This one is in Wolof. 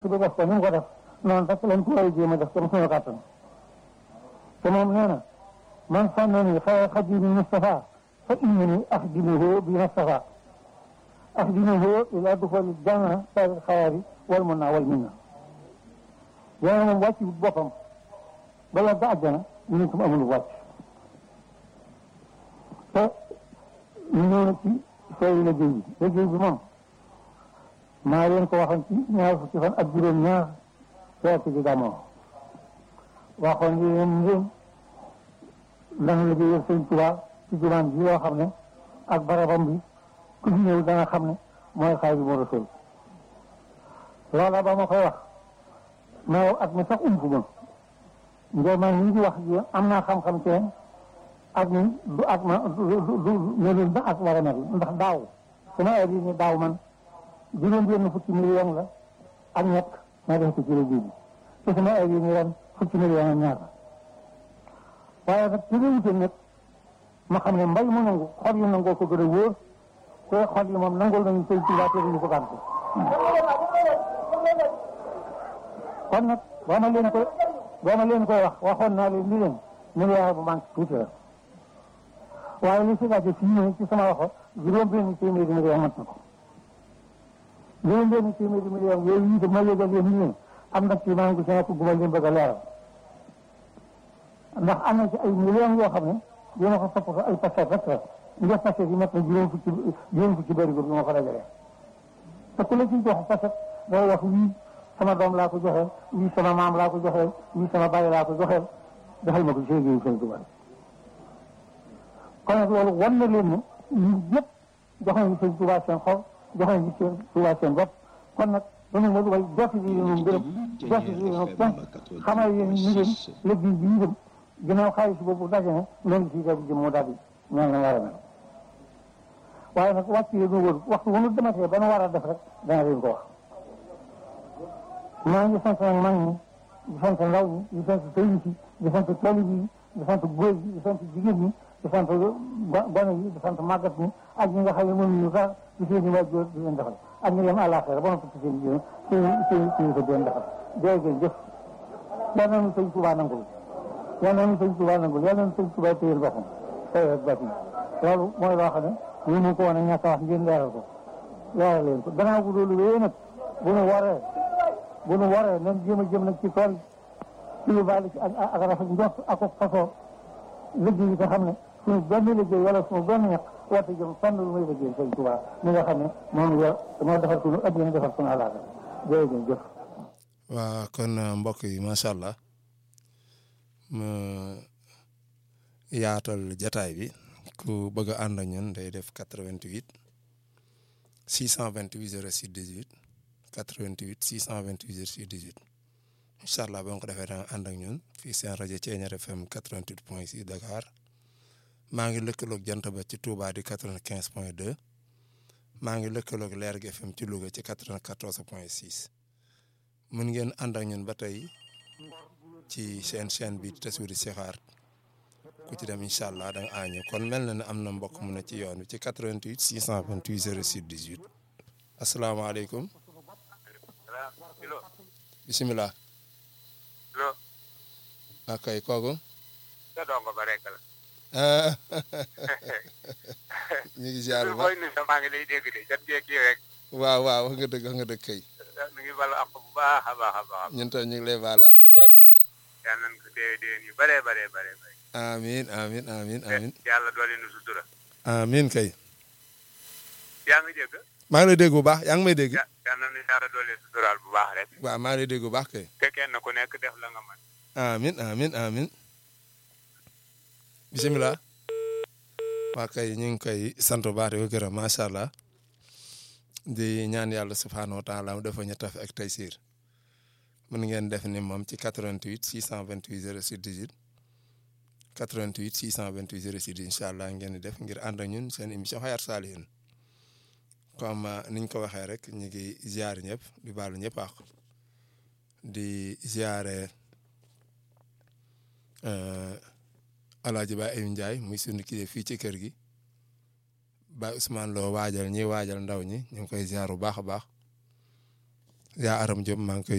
bi def ko ni mu ko def noonu rek lañ ko war a jéem a def comme suñu kàttan te moom nee na man sànnani xayra xadimi Mustafa fa innani axdimuhu bi Mustafa axdimuhu ila duxuli janna sari xayaari wal mun naa wal min na yéen moom wàcc boppam bala ba àjjana ñu ne ko amul wàcc te ñu ñëw na ci sooy liggéey bi liggéey bi moom maa leen ko waxoon ci ñaar fukki fan ak juróom ñaar feet ci gàmmoo waxoon ni leen ngeen dana liggéeyal sëñ Tuubaa ci jumaan ji yoo xam ne ak barabam bi ku fi ñëw dana xam ne mooy Xaadimu Rasuul loola ba ma koy wax mais at mi sax ump ma ngir man ñu ngi wax ji am naa xam-xam ci ak ni du ak ma du du melul na ak war a mel ndax daaw sama heure yi ni daaw man juróom benn fukki million la ak ñett ma def ko ci liggéey bi te sama heure yi ni ren fukki million ak ñaar waaye nag ci réewute nag ma xam ne mbay mu nangu xol yi nangoo ko gën a wóor te xol yi moom nangul nañu sëñ Tuubaa te duñu ko gànte kon nag boo ma leen ko boo ma leen koy wax waxoon naa leen ni leen milliard bu manque tuuti la waaye li si laajte fii nii ci sama waxo juróom benn téeméeri million mat na ko juróom benn téeméeri million yooyu itam ma yëgal leen ni leen am na ci maa ngi ci nekk gu ma leen bëgg a leeral ndax am na ci ay millions yoo xam ne dina ko toppatoo ay paquet rek la nga paquet yi mat na juróom fukki juróom fukki bërigo bi ma ko dajalee te ku la ciy jox paquet day wax wii sama doom laa ko joxeel wii sama maam laa ko joxeel wii sama bàyyi laa ko joxeel defal ma ko ci liggéeyu Sëñ Tuubaa kon nag loolu wan na leen ne ñun ñëpp jox nañu Sëñ Tuubaa seen xol jox nañu Sëñ Tuubaa seen bopp kon nag dañu ma way jotti bi moom gërëm jotti bi moom kenn xamal yéen ñu leen liggéey bi ñu dem ginnaaw xaalis boobu daje na loolu si def jëm moo daal di ñaan na war a mel waaye nag wàcc yi ñu wër waxtu bu nu dematee ba nu war a def rek dana leen ko wax maa ngi sant nag mag ñi di sant ndaw ñi di sant sëriñ si di sant taalibe yi di sant góor yi di sant jigéen ñi di sant gone yi di sant màggat ñi ak ñi nga xam ne mënuñu sax ci seen i waajur di leen defal ak ñi dem àllaaxira ba noppi ci seen jigéen seen seen seen ko di leen defal jërëjëf jëf yal nañu sëñ Tuubaa nangul yal nañu sëñ Tuubaa nangul yal nañu sëñ Tuubaa téyel boppam tey ak bàtt yi loolu mooy loo xam ne ñu mu ko woon a ñàkk a wax ngeen leeral ko leeral leen ko gannaaw bu loolu wéyee nag bu nu waree bu nu waree nañ jéem a jëm nag ci tool ci lu bàyyi ci ak ak rafet njort ak ak fasoo liggéey yi nga xam ne suñu benn liggéey wala suñu benn ñaq warte jëm fenn lu muy liggéey sëñ Tuubaa mi nga xam ne moom la moo defar suñu addina defar suñu alaaka jërëjëf jëf waa kon mbokk yi macha allah ma yaatal jataay bi ku bëgg a ànd ak ñun day def 88 628 06 18 88 628 06 18 incha allah ba nga ko defee da nga ànd ak ñun fii seen rajo Thiéniere FM 88 point 6 Dakar maa ngi lëkkaloog jant ba ci Touba di 95 point 2 maa ngi lëkkaloog Leer gi FM ci Louga ci 94 point 6 mun ngeen ànd ak ñun ba tey ci seen chaîne bi Tassouri Sixaar ku ci dem incha allah da nga aañu kon mel na ne am na mbokk mu ne ci yoon wi ci 88 628 06 18 asalaamaaleykum. bisimilah. allo. ak kay kooku. sa dongo ba rek la. ñu ngi ziar bu booy baax nuyu maa ngi lay dégg de jot kii rek. waaw waaw wax nga dëgg wax nga dëgg kay. ñu ngi balu àq bu baax a baax a baax. ñun tam ñu ngi lay baal ak bu baax. yal nañu ko dee déwén yu bëree bëree bëree bëri. amiin amiin amiin amiin yàlla doole nu sutura. amiin kay. yaa ngi dégg. maa ngi lay dégg bu baax yaa ngi may dégg. ya yal nañu yàlla doole suturaal bu baax rek. waaw maa ngi lay dégg bu baax kay. te kenn ku nekk def la nga mën. amin amin amin bisimilah waa kay ñu ngi koy sant bu baax di ko gërëm macha allah di ñaan yàlla subhaanahu wa taala mu defa ñu taf ak tey siir mën ngeen def ni moom ci 88 628 06 18 88 628 06 18 incha allah ngeen di def ngir ànd ak ñun seen émission Hayatou Salihine comme niñ ko waxee rek ñu ngi ziare ñëpp di baalu ñëpp àq di ziare Alaaji Ba Ayou Ndiaye muy sunu kilifa fii ci kër gi Baye Ousmane Lo waajal ñi waajal ndaw ñi ñu ngi koy ziar bu baax a baax yaa aram Diop maa ngi koy